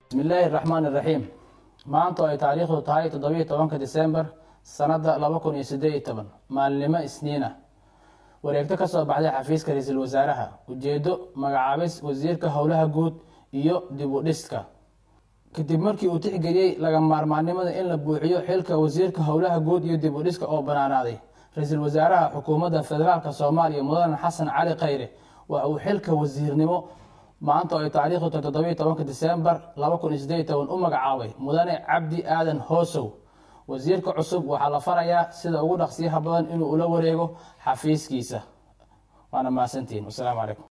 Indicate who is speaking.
Speaker 1: bismillaahi raxmaan iraxiim maanta oo ay taariikhdu tahay toddobiiyo tobanka disembar sanadda laba kun iyo siddeed iyo toban maalinimo isniina wareegto ka soo baxday xafiiska ra-iisul wasaaraha ujeeddo magacaabis wasiirka howlaha guud iyo dib u dhiska kadib markii uu tixgeliyey laga maarmaannimada in la buuxiyo xilka wasiirka howlaha guud iyo dib u dhiska oo banaanaaday ra-iisul wasaaraha xukuumadda federaalk soomaaliya mudane xasan cali khayre waxa uu xilka wasiirnimo maanta oo ay taariikhdu tahay toddobiiyo tobanka disembar laba kun iyo siddeed iyo toban u magacaabay mudane cabdi aadan hoosow wasiirka cusub waxaa la farayaa sida ugu dhaqsiyaha badan inuu ula wareego xafiiskiisa waana mahadsantihiin wasalaamu calaykum